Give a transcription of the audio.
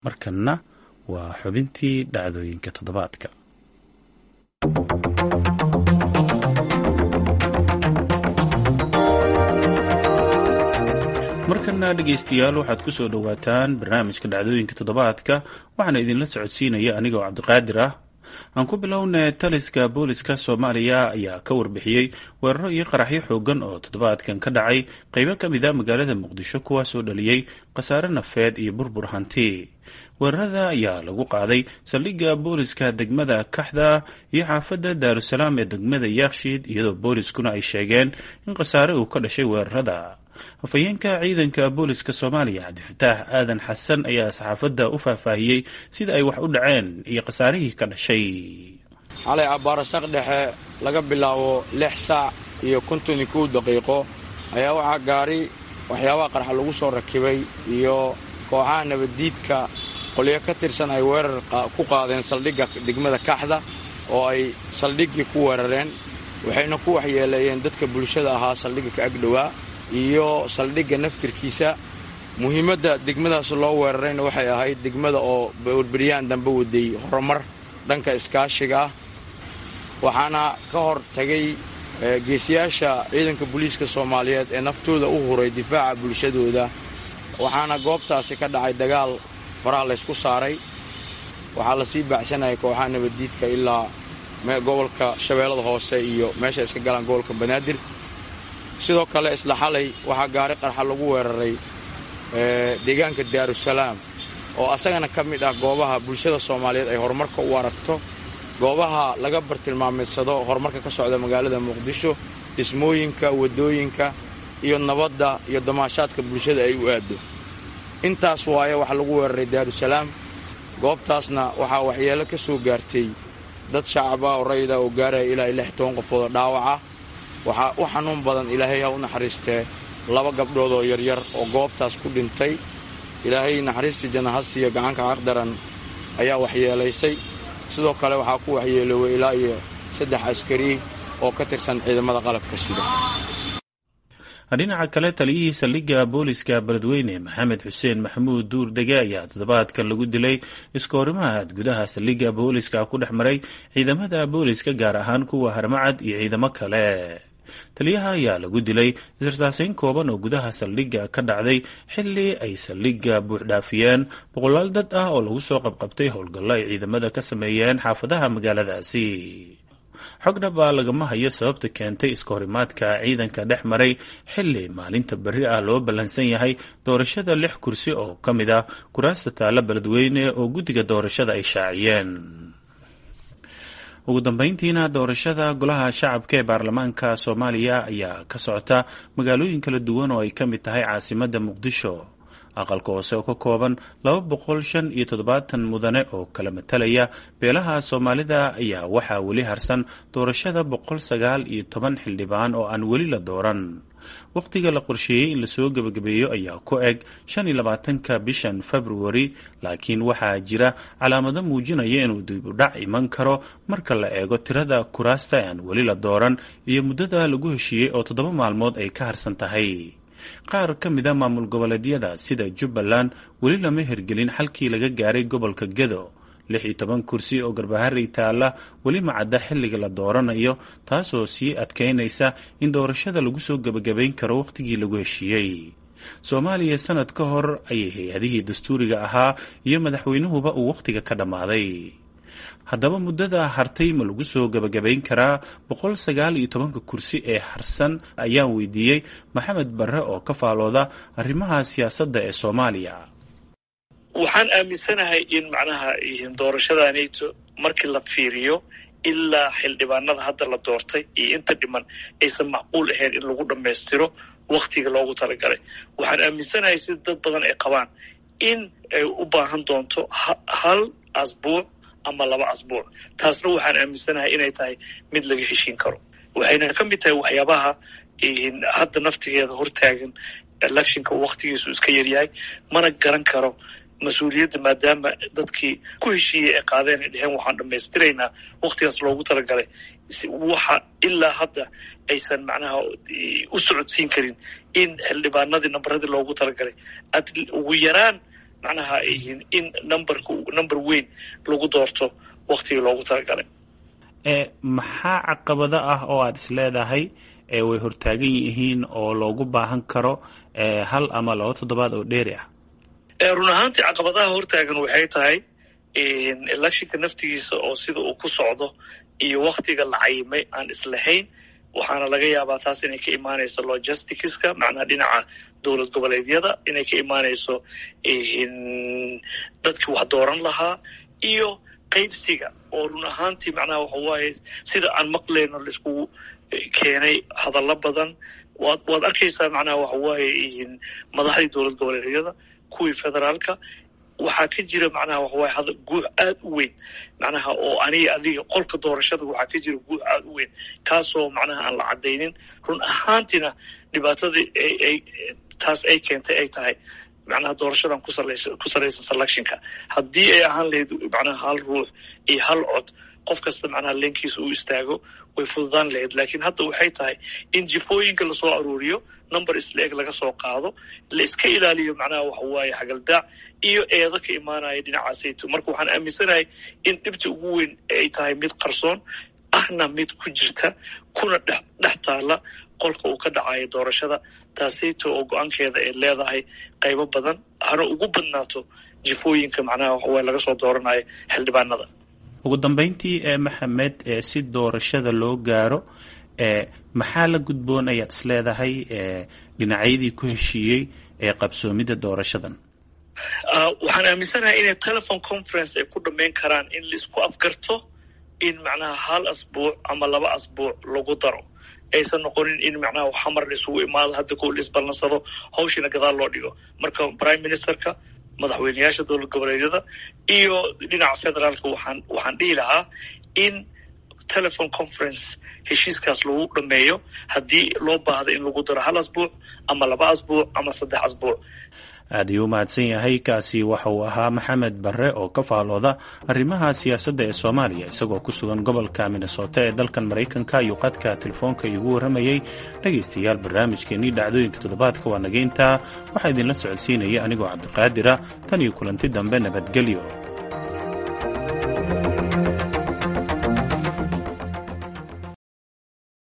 markanna waa xubintii dhacdooyinka toddobaadka markana dhegaystayaal waxaad ku soo dhowaataan barnaamijka dhacdooyinka toddobaadka waxaana idinla socodsiinaya anigoo cabdiqaadir ah aan ku bilownay taliska booliska soomaaliya ayaa ka warbixiyey weeraro iyo qaraxyo xoogan oo toddobaadkan ka dhacay qeybo ka mid a magaalada muqdisho kuwaasoo dhaliyey khasaare nafeed iyo burbur hanti weerarada ayaa lagu qaaday saldhigga booliska degmada kaxda iyo xaafadda daarusalaam ee degmada yaakshiid iyadoo booliskuna ay sheegeen in khasaare uu ka dhashay weerarada afhayeenka ciidanka booliska soomaaliya cabdifataax aadan xasan ayaa saxaafadda u faahfaahiyey sida ay wax u dhaceen iyo khasaarihii ka dhashay xalay abbaarasaq dhexe laga bilaabo lix saac iyo konton iyo kow daqiiqo ayaa waxaa gaari waxyaabaha qarxa lagu soo rakibay iyo kooxaha nabaddiidka qolyo ka tirsan ay weerar ku qaadeen saldhigga degmada kaxda oo ay saldhiggii ku weerareen waxayna ku waxyeeleeyeen dadka bulshada ahaa saldhigga ka agdhowaa iyo saldhigga naftirkiisa muhiimadda degmadaas loo weerarayna waxay ahayd degmada oo berberyaan dambe waday horumar dhanka iskaashiga ah waxaana ka hor tagay geesiyaasha ciidanka booliiska soomaaliyeed ee naftooda u huray difaaca bulshadooda waxaana goobtaasi ka dhacay dagaal faraha laysku saaray waxaa lasii baacsanayay kooxaha nabaddiidka ilaa gobolka shabeellada hoose iyo meesha iska galaan gobolka banaadir sidoo kale isla xalay waxaa gaari qarxa lagu weeraray deegaanka daarusalaam oo asagana ka mid ah goobaha bulshada soomaaliyeed ay horumarka u aragto goobaha laga bartilmaamaysado horumarka ka socda magaalada muqdisho dhismooyinka waddooyinka iyo nabadda iyo damaashaadka bulshada ay u aaddo intaas waaye waxaa lagu weeraray daarusalaam goobtaasna waxaa waxyeelo ka soo gaartay dad shacab ah oo rayida oo gaaraya ilaa iyo lix toban qofood oo dhaawaca waxaa u xanuun badan ilaahay ha u naxariistee laba gabdhood oo yaryar oo goobtaas ku dhintay ilaahay naxariistii janahasiya gacanka xaqdaran ayaa waxyeelaysay sidoo kale waxaa ku waxyeelooway ilaa iyo saddex askari oo ka tirsan ciidamada qalabka sida dhinaca kale taliyihii saldhigga booliska beledweyne maxamed xuseen maxamuud duur dege ayaa toddobaadkan lagu dilay iskoorimaad gudaha saldhigga booliska ku dhex maray ciidamada booliska gaar ahaan kuwa harmacad iyo ciidamo kale taliyaha ayaa lagu dilay isirtaasayn kooban oo gudaha saldhigga ka dhacday xilli ay saldhigga buuxdhaafiyeen boqolaal dad ah oo lagu soo qabqabtay howlgallo ay ciidamada ka sameeyeen xaafadaha magaaladaasi xogdhaba lagama hayo sababta keentay iskahorimaadka ciidanka dhex maray xilli maalinta berri ah loo ballansan yahay doorashada lix kursi oo ka mid ah kuraasta taalla beledweyne oo guddiga doorashada ay shaaciyeen ugu dambeyntiina doorashada golaha shacabka ee baarlamaanka soomaaliya ayaa ka socota magaalooyin kala duwan oo ay ka mid tahay caasimadda muqdisho aqalka hoose oo ka kooban laba boqol shan iyo toddobaatan mudane oo kala matalaya beelaha soomaalida ayaa waxaa weli harsan doorashada boqol sagaal iyo toban xildhibaan oo aan weli la dooran wakhtiga la qorsheeyey in lasoo gebagabeeyo ayaa ku eg shan iyo labaatanka bishan februari laakiin waxaa jira calaamado muujinaya inuu dib u dhac iman karo marka la eego tirada kuraasta aan weli la dooran iyo muddada lagu heshiiyey oo toddoba maalmood ay ka harsan tahay qaar ka mid a maamul goboleedyada sida jubbaland weli lama hirgelin xalkii laga gaaray gobolka gedo lix iyo toban kursi oo garbaharey taalla weli macadda xilliga la dooranayo taasoo sii adkaynaysa in doorashada lagu soo gebagabayn karo wakhtigii lagu heshiiyey soomaaliya sanad ka hor ayay hay-adihii dastuuriga ahaa iyo madaxweynuhuba uu wakhtiga ka dhammaaday haddaba muddada hartay ma lagu soo gebagabayn karaa boqol sagaal iyo tobanka kursi ee harsan ayaan weydiiyey maxamed barre oo ka faalooda arrimaha siyaasadda ee soomaaliya waxaan aaminsanahay in macnaha doorashadaanayto markii la fiiriyo ilaa xildhibaanada hadda la doortay iyo inta dhiman aysan macquul ahayn in lagu dhammaystiro wakhtiga loogu talagalay waxaan aaminsanahay sida dad badan ay qabaan in ay u baahan doonto hal asbuuc ama laba asbuuc taasna waxaan aaminsanahay inay tahay mid laga heshiin karo waxayna ka mid tahay waxyaabaha hadda naftigeeda hortaagan electionka wakhtigiisu iska yaryahay mana garan karo mas-uuliyadda maadaama dadkii ku heshiiyey ay qaadeen ay dheheen waxaan dhammaystiraynaa wakhtigaas loogu talagalay waxa ilaa hadda aysan macnaha u socodsiin karin in xildhibaanadii nambaradii loogu talagalay ugu yaraan macnaha ay yihiin in numberka number weyn lagu doorto waktigii loogu talagalay maxaa caqabado ah oo aada is leedahay way hortaagan yihiin oo loogu baahan karo hal ama laba toddobaad oo dheeri ah run ahaantii caqabadaha hortaagan waxay tahay electionka naftigiisa oo sida uu ku socdo iyo waktiga la cayimay aan islahayn waxaana laga yaabaa taas inay ka imaanayso logisticska macnaha dhinaca dowlad goboleedyada inay ka imaanayso dadkii wax dooran lahaa iyo qaybsiga oo run ahaantii macnaha waxa waaye sida aan maqlayno laiskugu keenay hadallo badan waad waad arkaysaa macnaha waxa waaye madaxdii dowlad goboleedyada kuwii federaalka waxaa ka jira macnaha waxa waaye hada guux aad u weyn macnaha oo aniga adiga qolka doorashada waxaa ka jira guux aad u weyn kaasoo macnaha aan la caddaynin run ahaantiina dhibaatadii ay taas ay keentay ay tahay macnaha doorashadan ku salaysan selectionka haddii ay ahaan lahayd macnaha hal ruux iyo hal cod qof kasta macnaha leenkiisa uu istaago way fududaan lahayd laakiin hadda waxay tahay in jifooyinka lasoo aruuriyo number isla-eg laga soo qaado la iska ilaaliyo macnaha waxa waaye xagaldaac iyo eedo ka imaanaya dhinacaasayto marka waxaan aaminsanahay in dhibta ugu weyn ay tahay mid qarsoon ahna mid ku jirta kuna dhex dhex taala qolka uu ka dhacayo doorashada taasayto oo go-aankeeda ay leedahay qaybo badan hana ugu badnaato jifooyinka macnaha waxawaaye laga soo dooranayo xildhibaanada ugu dambeyntii ee maxamed ee si doorashada loo gaaro ee maxaa la gudboon ayaad is leedahay dhinacyadii ku heshiiyey ee qabsoomidda doorashadan waxaan aaminsanahay inay telephone conference ay ku dhammayn karaan in laisku afgarto in macnaha hal asbuuc ama laba asbuuc lagu daro aysan noqonin in macnaha xamar la isugu imaado hadda kow la isballansado hawshina gadaal loo dhigo marka prime ministerka madaxweyneyaasha dowlad goboleedyada iyo dhinaca federaalka waxaan waxaan dhihi lahaa in telephone conference heshiiskaas lagu dhameeyo haddii loo baahdo in lagu daro hal asbuuc ama laba asbuuc ama saddex asbuuc aad ayuu umahadsan yahay kaasi waxa uu ahaa maxamed barre oo ka faalooda arrimaha siyaasadda ee soomaaliya isagoo ku sugan gobolka minnesota ee dalkan maraykanka iyo qadka telefoonka iigu warramayey dhegaystayaal barnaamijkeenii dhacdooyinka toddobaadka waa nageyntaa waxaa idinla socodsiinaya anigoo cabdiqaadira tan iyo kulanti dambe nabadgelyo